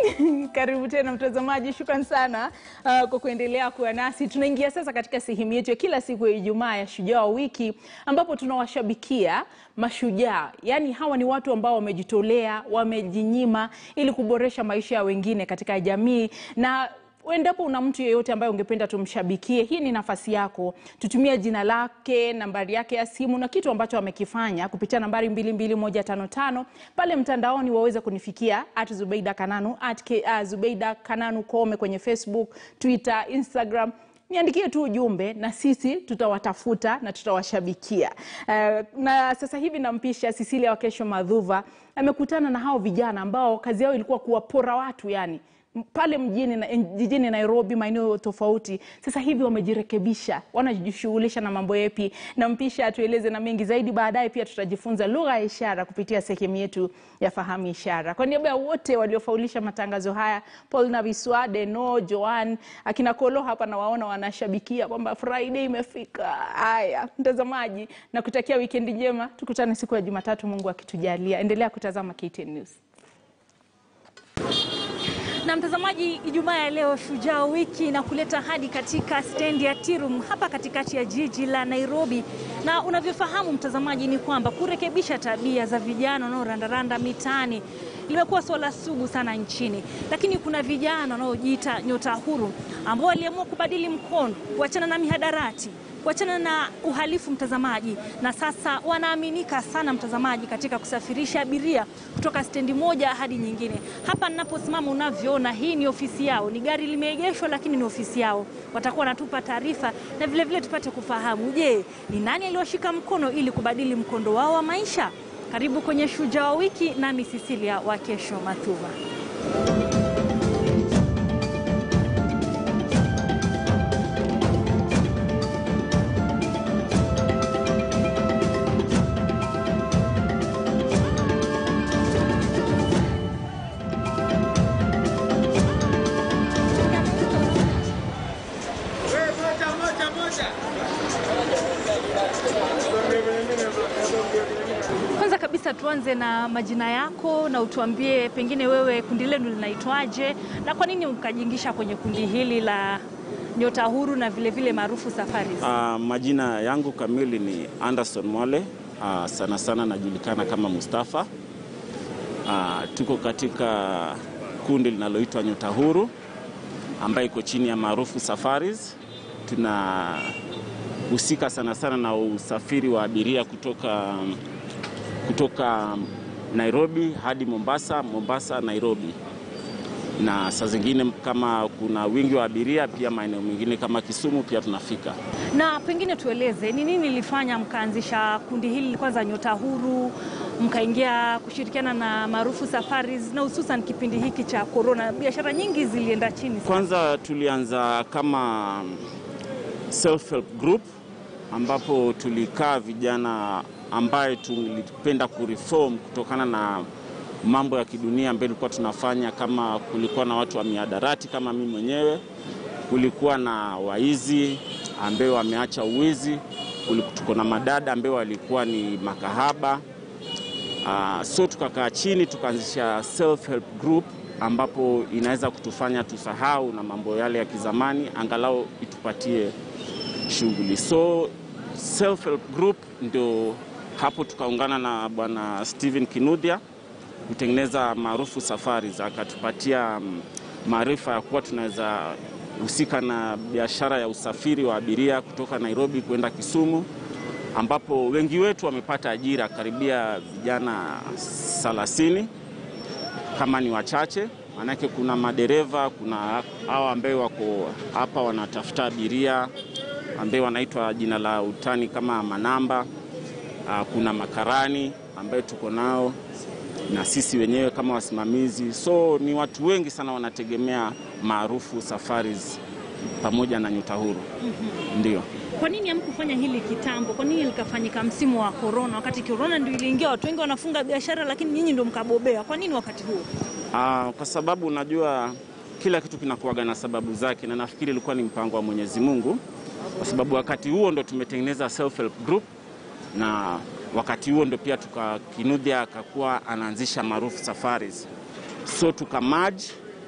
Karibu tena mtazamaji, shukran sana uh, kwa kuendelea kuwa nasi. Tunaingia sasa katika sehemu yetu ya kila siku ya Ijumaa ya Shujaa wa Wiki, ambapo tunawashabikia mashujaa. Yaani hawa ni watu ambao wamejitolea, wamejinyima ili kuboresha maisha ya wengine katika jamii na Endapo una mtu yeyote ambaye ungependa tumshabikie, hii ni nafasi yako. Tutumie jina lake, nambari yake ya simu na kitu ambacho amekifanya kupitia nambari 22155 pale mtandaoni, waweze kunifikia at Zubeida Kananu at K, uh, Zubeida Kananu Kome kwenye Facebook, Twitter, Instagram niandikie tu ujumbe na sisi tutawatafuta na tutawashabikia. Uh, na sasa hivi nampisha Cecilia Wakesho Madhuva, amekutana na hao vijana ambao kazi yao ilikuwa kuwapora watu yani pale mjini na, jijini Nairobi, maeneo tofauti. Sasa hivi wamejirekebisha, wanajishughulisha na mambo yepi. Nampisha atueleze na mengi zaidi. Baadaye pia tutajifunza lugha ya ishara kupitia sehemu yetu ya fahamu ishara. Kwa niaba ya wote waliofaulisha matangazo haya, Paul Naviswa, Deno, Joan, akina Kolo hapa nawaona wanashabikia kwamba Friday imefika. Haya mtazamaji, na kutakia wikendi njema, tukutane siku ya Jumatatu, Mungu akitujalia. Endelea kutazama KTN News. Na mtazamaji, Ijumaa ya leo Shujaa Wiki na kuleta hadi katika stendi ya Tirum hapa katikati ya jiji la Nairobi. Na unavyofahamu mtazamaji, ni kwamba kurekebisha tabia za vijana wanaorandaranda mitaani limekuwa swala sugu sana nchini, lakini kuna vijana wanaojiita nyota huru ambao waliamua kubadili mkondo, kuachana na mihadarati kuachana na uhalifu mtazamaji, na sasa wanaaminika sana mtazamaji, katika kusafirisha abiria kutoka stendi moja hadi nyingine. Hapa ninaposimama unavyoona, hii ni ofisi yao, ni gari limeegeshwa, lakini ni ofisi yao. Watakuwa wanatupa taarifa na vilevile vile tupate kufahamu, je, ni nani aliwashika mkono ili kubadili mkondo wao wa maisha? Karibu kwenye Shujaa wa Wiki, nami Cecilia Wakesho Mathuva. Kwanza kabisa tuanze na majina yako na utuambie pengine wewe kundi lenu linaitwaje na kwa nini mkajiingisha kwenye kundi hili la Nyota Huru na vilevile maarufu Safaris? Uh, majina yangu kamili ni Anderson Mwale. Uh, sana sana najulikana kama Mustafa. Uh, tuko katika kundi linaloitwa Nyota Huru ambayo iko chini ya maarufu Safaris. Tunahusika sana sana na usafiri wa abiria kutoka kutoka Nairobi hadi Mombasa, Mombasa Nairobi, na saa zingine kama kuna wingi wa abiria pia maeneo mengine kama Kisumu pia tunafika. Na pengine tueleze ni nini ilifanya mkaanzisha kundi hili kwanza Nyota Huru, mkaingia kushirikiana na maarufu Safaris, na hususan kipindi hiki cha korona, biashara nyingi zilienda chini. Kwanza tulianza kama self help group ambapo tulikaa vijana ambaye tulipenda kureform kutokana na mambo ya kidunia ambayo tulikuwa tunafanya. Kama kulikuwa na watu wa miadarati kama mimi mwenyewe, kulikuwa na waizi ambao wameacha uwizi, tuko na madada ambao walikuwa ni makahaba. Uh, so tukakaa chini tukaanzisha self help group ambapo inaweza kutufanya tusahau na mambo yale ya kizamani, angalau itupatie shughuli. So self help group ndio hapo tukaungana na bwana Steven Kinuthia kutengeneza maarufu Safaris, akatupatia maarifa ya kuwa tunaweza husika na biashara ya usafiri wa abiria kutoka Nairobi kwenda Kisumu, ambapo wengi wetu wamepata ajira, karibia vijana 30 kama ni wachache, maanake kuna madereva, kuna hao ambao wako hapa wanatafuta abiria ambao wanaitwa jina la utani kama manamba. Uh, kuna makarani ambayo tuko nao na sisi wenyewe kama wasimamizi, so ni watu wengi sana wanategemea maarufu Safaris pamoja na Nyota Huru. mm -hmm. Ndio. Kwa nini hamkufanya hili kitambo? Kwa nini likafanyika msimu wa korona, wakati korona ndio iliingia, watu wengi wanafunga biashara, lakini nyinyi ndio mkabobea? Kwa nini wakati huo? Uh, kwa sababu unajua kila kitu kinakuwaga na sababu zake, na nafikiri ilikuwa ni mpango wa Mwenyezi Mungu, kwa sababu wakati huo ndo tumetengeneza self help group na wakati huo ndo pia tuka Kinuthia akakuwa anaanzisha maarufu Safaris, so tuka merge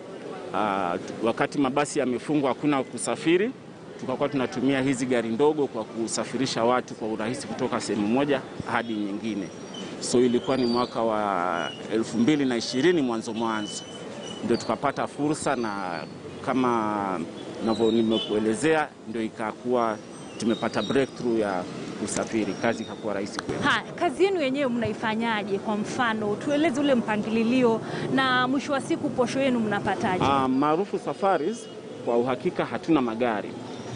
uh, wakati mabasi yamefungwa, hakuna kusafiri, tukakuwa tunatumia hizi gari ndogo kwa kusafirisha watu kwa urahisi kutoka sehemu moja hadi nyingine. So ilikuwa ni mwaka wa elfu mbili na ishirini mwanzo mwanzo ndio tukapata fursa, na kama navyo nimekuelezea, ndio ikakuwa tumepata breakthrough ya usafiri, kazi ikakuwa rahisi kwetu. Ha, kazi yenu yenyewe mnaifanyaje? Kwa mfano tueleze ule mpangilio na mwisho wa siku posho yenu mnapataje? Uh, maarufu Safaris, kwa uhakika hatuna magari,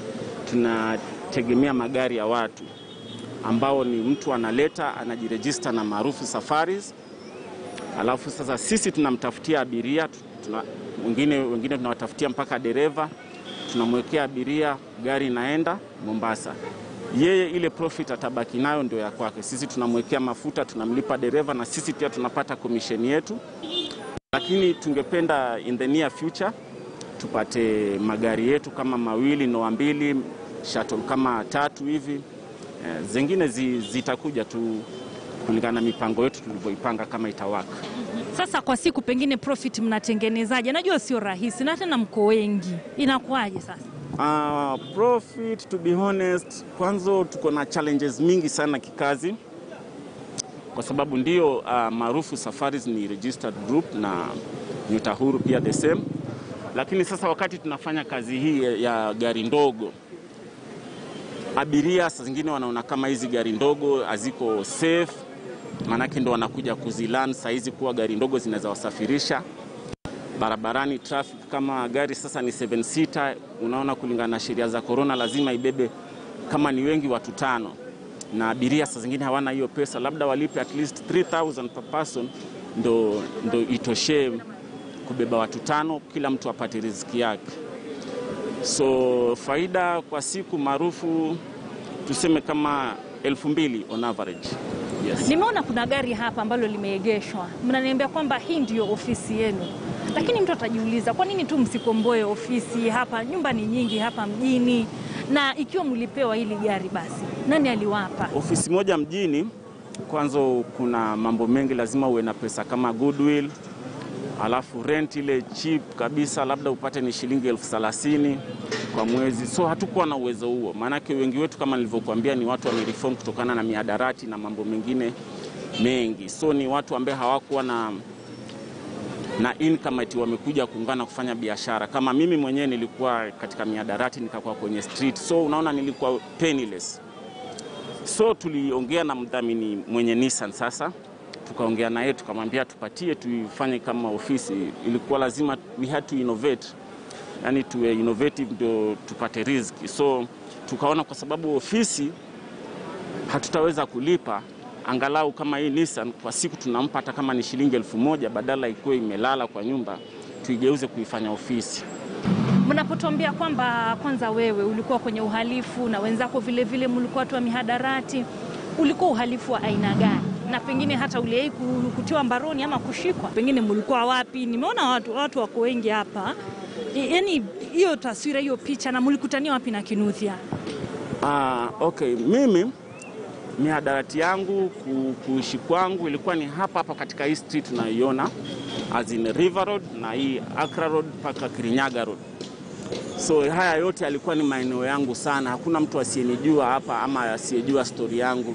tunategemea magari ya watu ambao ni mtu analeta anajirejista na maarufu Safaris, alafu sasa sisi tunamtafutia abiria tuna, wengine, wengine tunawatafutia mpaka dereva, tunamwekea abiria, gari inaenda Mombasa. Yeye ile profit atabaki nayo ndio ya kwake. Sisi tunamwekea mafuta, tunamlipa dereva na sisi pia tunapata komisheni yetu, lakini tungependa in the near future tupate magari yetu kama mawili noa mbili shuttle kama tatu hivi eh, zingine zi, zitakuja tu kulingana na mipango yetu tulivyoipanga kama itawaka. Sasa kwa siku pengine profit mnatengenezaje? Najua sio rahisi na tena mko wengi, inakuwaje sasa? Uh, profit to be honest, kwanza tuko na challenges mingi sana kikazi, kwa sababu ndio uh, maarufu Safaris ni registered group na Nyota Huru pia the same, lakini sasa wakati tunafanya kazi hii ya, ya gari ndogo abiria saa zingine wanaona kama hizi gari ndogo haziko safe, maanake ndo wanakuja kuzilan saa hizi kuwa gari ndogo zinaweza wasafirisha barabarani. Traffic kama gari sasa ni 7 seater, unaona kulingana na sheria za corona lazima ibebe kama ni wengi watu tano, na abiria saa zingine hawana hiyo pesa, labda walipe at least 3000 per person ndo, ndo itoshee kubeba watu tano, kila mtu apate riziki yake. So faida kwa siku maarufu tuseme kama elfu mbili on average. Yes. Nimeona kuna gari hapa ambalo limeegeshwa, mnaniambia kwamba hii ndiyo ofisi yenu, lakini mtu atajiuliza kwa nini tu msikomboe ofisi hapa? Nyumba ni nyingi hapa mjini, na ikiwa mlipewa hili gari, basi nani aliwapa? Ofisi moja mjini, kwanza kuna mambo mengi, lazima uwe na pesa kama goodwill, alafu rent ile cheap kabisa, labda upate ni shilingi elfu thelathini kwa mwezi. So hatukuwa na uwezo huo, maanake wengi wetu kama nilivyokuambia ni watu wamereform kutokana na miadarati na mambo mengine mengi, so ni watu ambao hawakuwa na na income ati wamekuja kuungana kufanya biashara. Kama mimi mwenyewe nilikuwa katika miadarati nikakuwa kwenye street, so unaona nilikuwa penniless. So tuliongea na mdhamini mwenye Nissan sasa tukaongea naye tukamwambia tupatie tuifanye kama ofisi. Ilikuwa lazima we had to innovate, yani tuwe innovative ndio tupate riziki. So tukaona kwa sababu ofisi hatutaweza kulipa, angalau kama hii Nissan kwa siku tunampa hata kama ni shilingi elfu moja badala ikuwe imelala kwa nyumba, tuigeuze kuifanya ofisi. Mnapotuambia kwamba kwanza wewe ulikuwa kwenye uhalifu na wenzako vile vile mlikuwa watu wa mihadarati, ulikuwa uhalifu wa aina gani? na pengine hata uliwahi kutiwa mbaroni ama kushikwa, pengine mlikuwa wapi? Nimeona watu, watu wako wengi hapa, yaani hiyo taswira, hiyo picha, na mlikutania wapi na Kinuthia? Ah, okay, mimi mihadarati yangu kuishi kwangu ilikuwa ni hapa hapa katika hii street tunaiona, as in River Road na hii Accra Road mpaka Kirinyaga Road. So haya yote yalikuwa ni maeneo yangu sana, hakuna mtu asiyenijua hapa ama asiyejua stori yangu.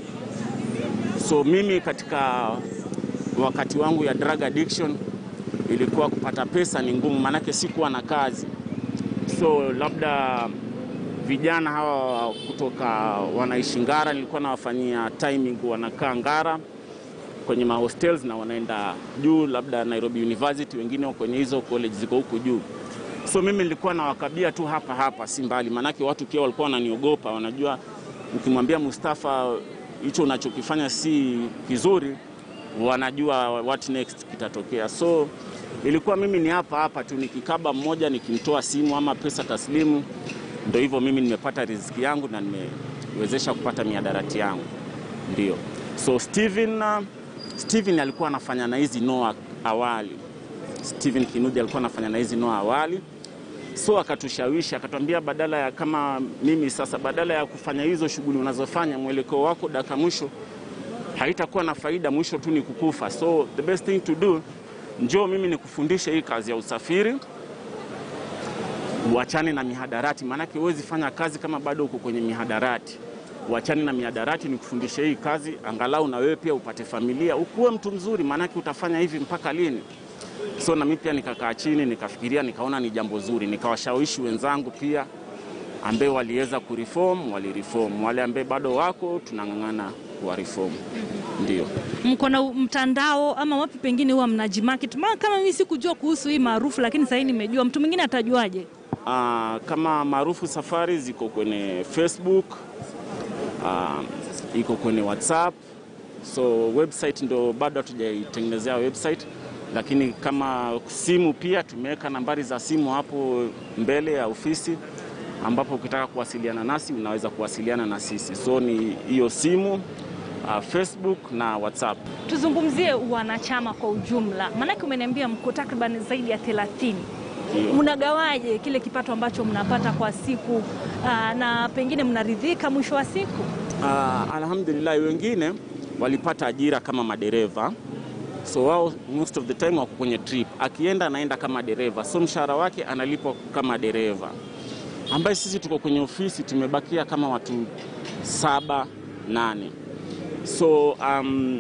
So mimi katika wakati wangu ya drug addiction ilikuwa kupata pesa ni ngumu, maanake sikuwa na kazi. So labda vijana hawa kutoka wanaishi Ngara, nilikuwa nawafanyia timing, wanakaa Ngara kwenye mahostels na wanaenda juu, labda Nairobi University, wengine kwenye hizo college ziko huku juu. So mimi nilikuwa nawakabia tu hapa hapa, si mbali, maanake watu pia walikuwa wananiogopa, wanajua ukimwambia Mustafa hicho unachokifanya si kizuri, wanajua what next kitatokea. So ilikuwa mimi ni hapa hapa tu, nikikaba mmoja nikimtoa simu ama pesa taslimu, ndio hivyo mimi nimepata riziki yangu na nimewezesha kupata miadarati yangu, ndio. So Steven, uh, Steven alikuwa anafanya na hizi noa awali. Steven Kinudi alikuwa anafanya na hizi noa awali so akatushawishi akatwambia, badala ya kama mimi sasa, badala ya kufanya hizo shughuli unazofanya, mwelekeo wako dakika mwisho haitakuwa na faida, mwisho tu ni kukufa. So the best thing to do, njoo mimi nikufundishe hii kazi ya usafiri, uachane na mihadarati, maanake huwezi fanya kazi kama bado uko kwenye mihadarati. Uachane na mihadarati, ni kufundisha hii kazi, angalau na wewe pia upate familia, ukuwe mtu mzuri, maanake utafanya hivi mpaka lini? So na mimi pia nikakaa chini nikafikiria, nikaona ni jambo zuri, nikawashawishi wenzangu pia ambaye waliweza kureform walireform, wale ambaye bado wako tunang'ang'ana kuwa reform. Ndio Mko na mtandao ama wapi pengine huwa mnajimarket? Maana kama mimi sikujua kuhusu hii maarufu, lakini sasa nimejua. Mtu mwingine atajuaje? Ah, kama maarufu safari ziko kwenye Facebook, ah, iko kwenye WhatsApp, so website ndo bado hatujaitengenezea website, lakini kama simu pia tumeweka nambari za simu hapo mbele ya ofisi ambapo ukitaka kuwasiliana nasi unaweza kuwasiliana na sisi. So ni hiyo simu, ah, Facebook na WhatsApp. Tuzungumzie wanachama kwa ujumla, maanake umeniambia mko takriban zaidi ya 30. Ndio. Mnagawaje kile kipato ambacho mnapata kwa siku aa, na pengine mnaridhika mwisho wa siku? Uh, alhamdulillah wengine walipata ajira kama madereva so wao most of the time wako kwenye trip, akienda anaenda kama dereva, so mshahara wake analipwa kama dereva, ambaye sisi tuko kwenye ofisi tumebakia kama watu saba nane. So um,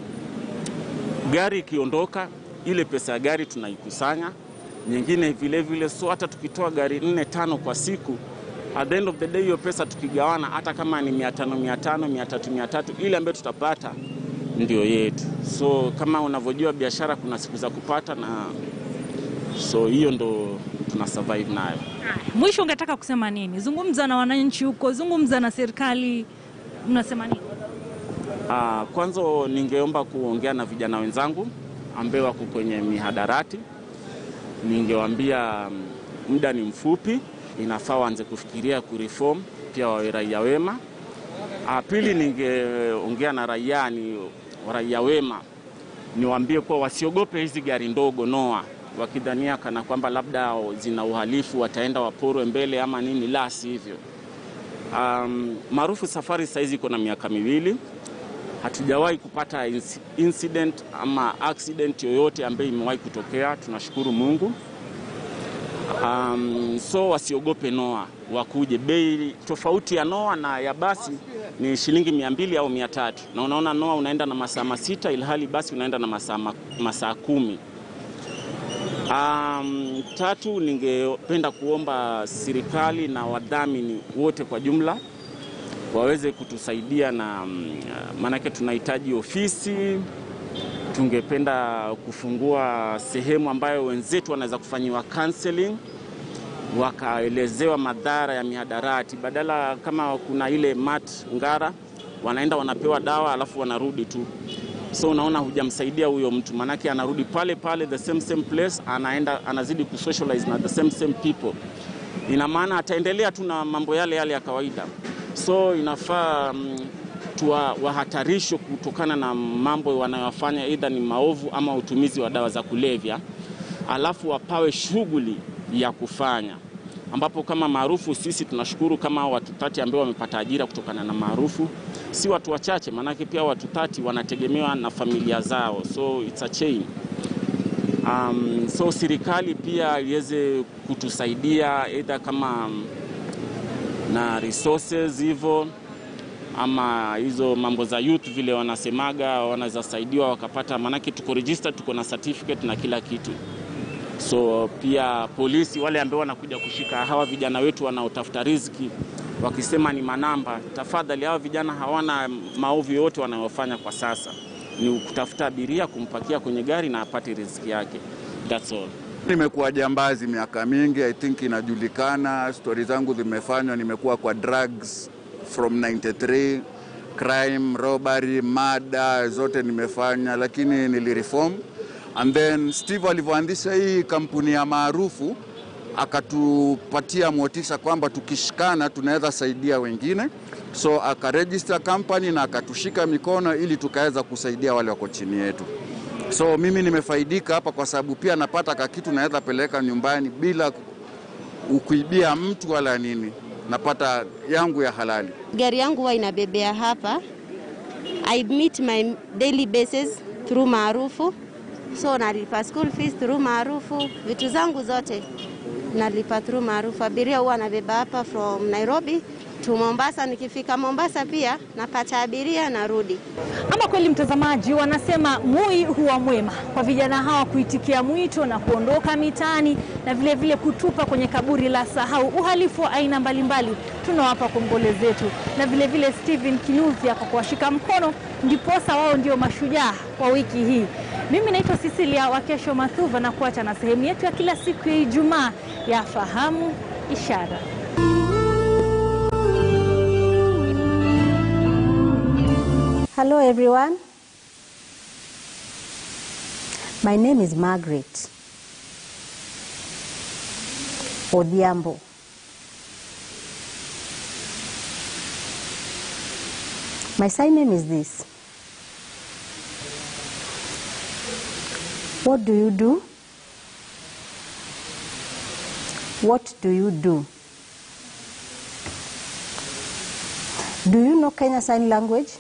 gari ikiondoka, ile pesa ya gari tunaikusanya nyingine vile vile, so hata tukitoa gari nne tano kwa siku at the end of the day hiyo pesa tukigawana, hata kama ni mia tano mia tano mia tatu mia tatu ile ambayo tutapata ndio yetu. So kama unavyojua biashara, kuna siku za kupata na so hiyo ndo tuna survive nayo. Mwisho ungetaka kusema nini? Zungumza na wananchi huko, zungumza na serikali, mnasema nini? Ah, kwanza ningeomba kuongea na vijana wenzangu ambao wako kwenye mihadarati, ningewaambia mm, muda ni mfupi, inafaa waanze kufikiria kureform, pia wawe raia wema. Ah, pili, ningeongea na raia ni raia wema, niwaambie kuwa wasiogope hizi gari ndogo noa, wakidhania kana kwamba labda zina uhalifu wataenda waporwe mbele ama nini, la sivyo. Um, maarufu safari saizi iko na miaka miwili hatujawahi kupata inci- incident ama accident yoyote ambayo imewahi kutokea, tunashukuru Mungu. Um, so wasiogope noa, wakuje. Bei tofauti ya noa na ya basi ni shilingi mia mbili au mia tatu na unaona noa unaenda na masaa masita ilhali basi unaenda na masaa ma- masaa kumi. Um, tatu, ningependa kuomba serikali na wadhamini wote kwa jumla waweze kutusaidia na mm, maanake tunahitaji ofisi. Tungependa kufungua sehemu ambayo wenzetu wanaweza kufanyiwa counseling, wakaelezewa madhara ya mihadarati, badala kama kuna ile mat ngara, wanaenda wanapewa dawa alafu wanarudi tu. So unaona hujamsaidia huyo mtu, maanake anarudi pale pale the same same place, anaenda anazidi kusocialize na the same same people. Ina maana ataendelea tu na mambo yale yale ya kawaida. So inafaa mm, tuwa wahatarishwe kutokana na mambo wanayofanya, aidha ni maovu ama utumizi wa dawa za kulevya, alafu wapawe shughuli ya kufanya ambapo kama maarufu sisi tunashukuru kama hao watu tati ambao wamepata ajira kutokana na maarufu, si watu wachache, maanake pia watu tati wanategemewa na familia zao, so it's a chain. Um, so serikali pia iweze kutusaidia either kama mm, na resources hivyo ama hizo mambo za youth vile wanasemaga wanaweza saidiwa wakapata, maanake tuko registered, tuko na certificate na kila kitu. So pia polisi wale ambao wanakuja kushika hawa vijana wetu wanaotafuta riziki wakisema ni manamba, tafadhali, hawa vijana hawana maovu yote wanayofanya kwa sasa, ni kutafuta abiria kumpakia kwenye gari na apate riziki yake. That's all. Nimekuwa jambazi miaka mingi, I think inajulikana. Stori zangu zimefanywa, nimekuwa kwa drugs from 93 crime, robbery, mada zote nimefanya, lakini nilireform. And then Steve alivyoanzisha hii kampuni ya maarufu akatupatia motisha kwamba tukishikana tunaweza saidia wengine, so akaregister company na akatushika mikono ili tukaweza kusaidia wale wako chini yetu. So mimi nimefaidika hapa kwa sababu pia napata kakitu naweza peleka nyumbani bila kuibia mtu wala nini, napata yangu ya halali. Gari yangu huwa inabebea hapa. I meet my daily basis through maarufu, so nalipa school fees through maarufu, vitu zangu zote nalipa through maarufu. Abiria huwa anabeba hapa from Nairobi to Mombasa. Nikifika Mombasa pia napata abiria narudi. Ama kweli mtazamaji, wanasema mui huwa mwema kwa vijana hawa kuitikia mwito na kuondoka mitaani na vile vile kutupa kwenye kaburi la sahau uhalifu wa aina mbalimbali. Tunawapa kongole zetu na vile vile Stephen Kinuthia kwa kuwashika mkono, ndiposa wao ndio mashujaa wa wiki hii. Mimi naitwa Cecilia Wakesho Mathuva na kuacha na sehemu yetu ya kila siku ya Ijumaa ya Fahamu Ishara. Hello everyone. My name is Margaret Odhiambo. My sign name is this. What do you do? What do you do? Do you know Kenya Sign Language?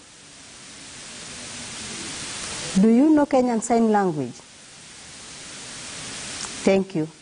Do you know Kenyan Sign Language? Thank you.